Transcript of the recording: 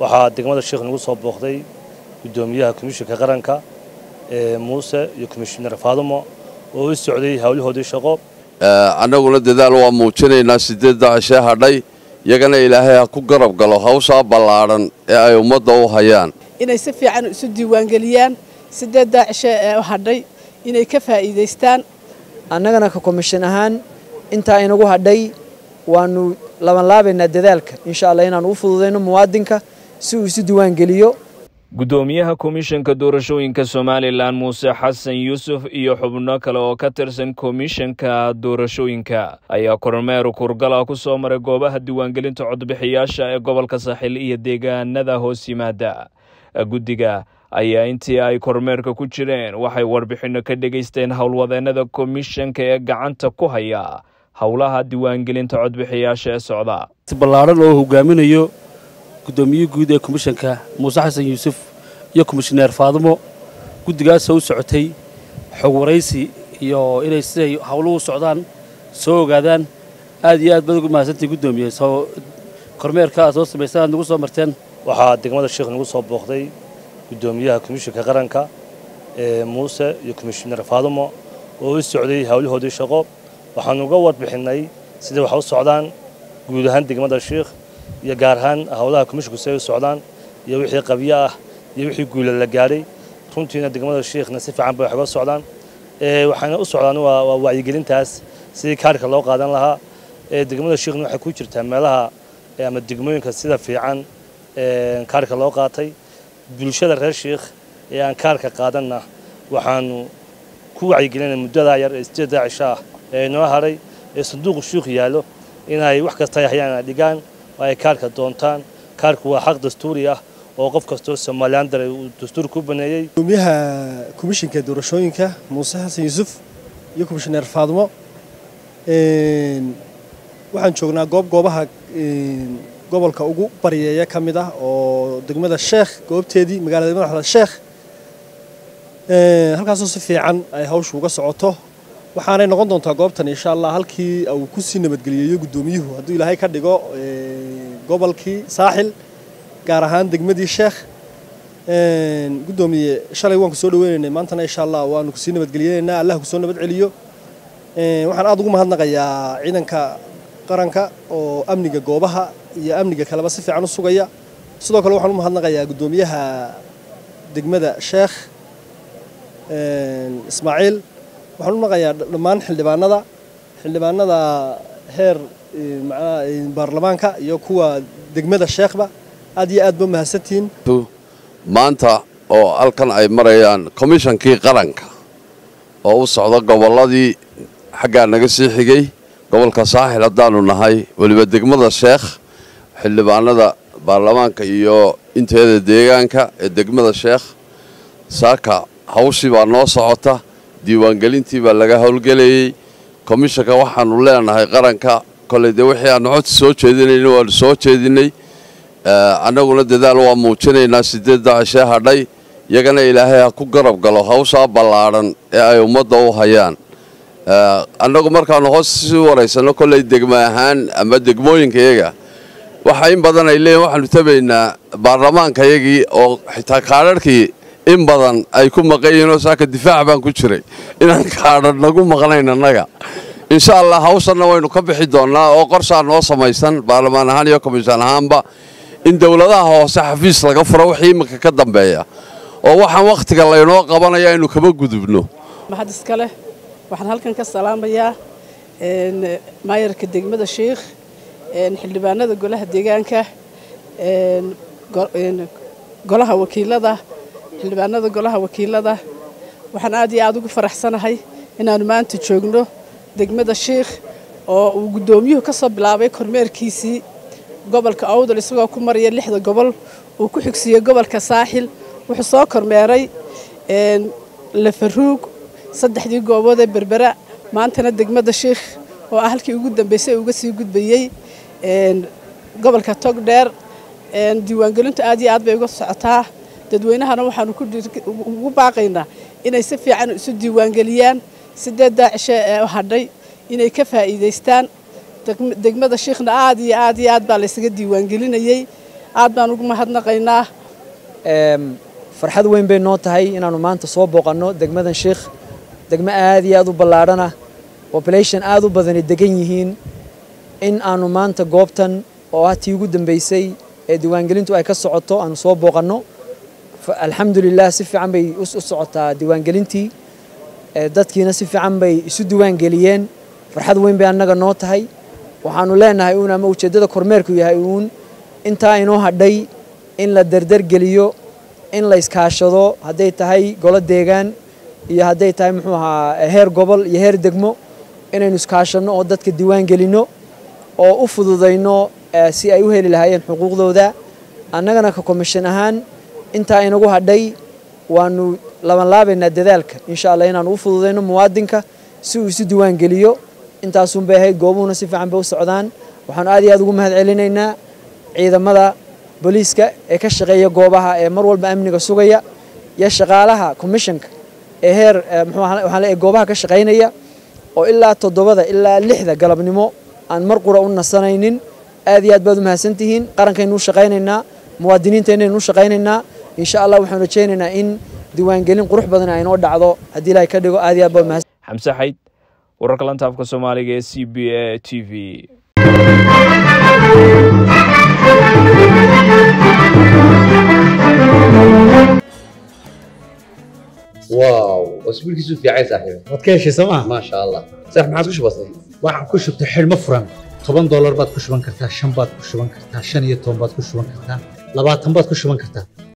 waxaa degmada sheekh nagu soo booqday guddoomiyaha komishinka qaranka ee muuse iyo komishinar faadumo oo u socday howlahoodii shaqo annaguna dadaal waa muujinaynaa sideedda cishee hadhay iyagana ilaahay ha ku garab galo hawshaa ballaadhan ee ay ummadda u hayaan inay si fiican isu diiwaangeliyaan sideeddaa cishe ee hadhay inay ka faa'iidaystaan annagana ka komishin ahaan intaa inagu hadhay waannu labanlaabaynaa dadaalka insha allah inaannu u fududayno muwaadinka si uu isu diiwaangeliyo guddoomiyaha komishanka doorashooyinka somalilan muuse xasan yuusuf iyo xubno kale oo ka tirsan komishanka doorashooyinka ayaa kormeer kurgala ku soo maray goobaha diiwaangelinta codbixiyaasha ee gobolka saaxil iyo deegaanada hoos yimaada guddiga ayaa intii ay kormeerka ku jireen waxay warbixinno ka dhegaysteen howlwadeennada komishanka ee gacanta ku haya howlaha diiwaangelinta codbixiyaasha ee socda ballaaran oo hogaaminayo guddoomiye guud ee komishanka muuse xasan yuusuf iyo komishineer faadumo guddigaasoo u socotay xog waraysi iyo inay siday howluhu socdaan soo ogaadaan aad iyo aad baad ugu mahadsantahay guddoomiye soo kormeerka aad soo samaysaan aad nagu soo marteen waxaa degmada sheekh nagu soo booqday guddoomiyaha komishinka qaranka ee muuse iyo komishinar faadumo oo u socday howlahoodii shaqo waxaanu uga warbixinnay siday wax u socdaan guud ahaan degmada sheekh iyo gaar ahaan howlaha komishinku siday u socdaan iyo wixii qabyo ah iyo wixii guula la gaadhay runtiina degmada sheekhna si fiican bay wax uga socdaan waxaana u socdaan waa wacyigelintaas sidii kaarhka loo qaadan lahaa degmada sheekhna waxay ku jirtaa meelaha ama degmooyinka sida fiican kaarhka loo qaatay bulshada reer sheekh ee aan kaarhka qaadanna waxaanu ku wacyigelinay muddadaa yar ee sideeddaa cisho ah ee inoo hadhay ee sanduuqu shuukh yaallo inay wax kasta ay hayaan ay dhigaan oo ay kaarhka doontaan kaarhku waa xaq dastuuri ah oo qof kastoo somalilan daray uu dastuur ku baneeyey gudoomiyaha komishinka doorashooyinka muuse xasan yuusuf iyo komishineer faadumo waxaan joognaa goob goobaha gobolka ugu baryeeya ka mid ah oo degmada sheekh goobteedii magaalada madaxda sheekh halkaasoo si fiican ay hawshu uga socoto waxaanay noqon doontaa goobtan insha allah halkii uu ku sii nabadgeliyeeyo guddoomiyuhu hadduu ilaahay ka dhigo gobolkii saaxil gaar ahaan degmadii sheekh guddoomiye shalay waan ku soo dhaweynaynay maantana insha allah waanu kusii nabadgeliyeynaynaa allah kusoo nabad celiyo waxaan aad ugu mahadnaqayaa ciidanka qaranka oo amniga goobaha iyo amniga kaleba si fiican u sugaya sidoo kale waxaan u mahadnaqayaa guddoomiyaha degmada sheekh ismaaciil waxaan u naqayaa dhammaan xildhibaanada xildhibaanada heer baarlamaanka iyo kuwa degmada sheekhba aad iyo aad ba mahadsantihiin maanta oo halkan ay marayaan komishankii qaranka oo u socda gobolladii xaggaa naga sii xigay gobolka saaxil haddaanu nahay weliba degmada sheekh xildhibaanada baarlamaanka iyo inteeda deegaanka ee degmada sheekh saaka hawshii baa noo socota diiwaangelintii baa laga howlgelayey komishanka waxaanu leenahay qaranka koley dee wixii aanu codsi soo jeedinayna waanu soo jeedinay annaguna dadaal waa muujinaynaa sideedda cishee hadhay iyagana ilaahay ha ku garab galo hawshaa ballaadhan ee ay ummadda u hayaan annagu markaanu hoos sii waraysanno kolley degmo ahaan ama degmooyinkayaga waxa in badan ay leeyihin waxaanu tabaynaa baarlamaankayagii oo xitaa kaadharhkii in badan ay ku maqan yihiinoo saaka difaac baan ku jiray inaan kaadhar nagu maqnayn annaga insha allah hawshanna waynu ka bixi doonnaa oo qorshaa noo samaysan baarlamaan ahaan iyo komishan ahaanba in dowladaha hoose xafiis laga furo wixii iminka ka dambeeya oo waxaan wakhtiga laynoo qabanaya aynu kaba gudubno mahad iska leh waxaan halkan ka salaamayaa maayarka degmada sheikh xildhibaanada golaha deegaanka golaha wakiilada xildhibaanada golaha wakiilada waxaan aad iyo aad ugu faraxsanahay inaannu maanta joogno degmada sheikh oo uu guddoomiyuhu ka soo bilaabay kormeerkiisii gobolka awdal isagoo ku maraya lixda gobol uu ku xigsiiyey gobolka saaxil wuxuu soo kormeeray lafaruug saddexdii goobood ee berbera maantana degmada sheikh oo ah halkii ugu dambeysay uga sii gudbayey gobolka togdheer diiwaangelintu aad iyo aad bay uga socotaa dadweynahana waxaanu ugu baaqaynaa inay si fiican isu diiwaangeliyaan sideeddaa cishe ee hadhay inay ka faa'iidaystaan degmada shiikhna aad iyo aad iyo aad baa laysaga diiwaangelinayey aad baan ugu mahadnaqaynaa farxad weyn bay noo tahay inaannu maanta soo booqanno degmadan sheikh degmo aad iyo aad u ballaadhana population aad u badani degan yihiin in aanu maanta goobtan oo ah tii ugu dambeysay ee diiwaangelintu ay ka socoto aanu soo booqanno alxamdulilah si fiican bay u socotaa diiwaangelintii dadkiina si fiican bay isu diiwaangeliyeen farxad weyn bay annaga noo tahay waxaanu leenahay uun ama ujeeddada kormeerku yahay uun intaa inoo hadhay in la derdergeliyo in la iskaashado hadday tahay golo deegaan iyo hadday tahay muxuu ahaa heer gobol iyo heer degmo inaynu iskaashanno oo dadka diiwaan gelinno oo u fududayno si ay u heli lahaayeen xuquuqdooda annagana ka komishan ahaan intaa inagu hadhay waanu labanlaabaynaa dadaalka insha allah inaanu u fududayno muwaadinka si uu isu diiwaan geliyo intaasun bay ahayd goobuhuna si fiican bay u socdaan waxaanu aad iyo aad ugu mahad celinaynaa ciidamada booliiska ee ka shaqeeya goobaha ee mar walba amniga sugaya iyo shaqaalaha commissionka ee heer muxuu goobaha ka shaqaynaya oo ilaa toddobada ilaa lixda galabnimo aan mar qura u nasanaynin aad iyo aad baad u mahadsantihiin qarankaynu u shaqaynaynaa muwaadiniinteennaynu u shaqaynaynaa insha allah waxaan rajaynaynaa in diiwaangelin qurux badan ay noo dhacdo haddii ilaahay ka dhigo aad iyo aad baad mahadsan xamse xayd wararka lanta afka soomaaliga ee c b a t v واو اسبوع كيسو في عايز صاحبي waad ka heshay sooma ما شاء الله صح ما عادش بسيط waxaan ku shubtay xidhmo furan toban doolar baad ku shuban kartaa shan baad ku shuban kartaa shan iyo toban baad ku shuban kartaa labaatan baad ku shuban kartaa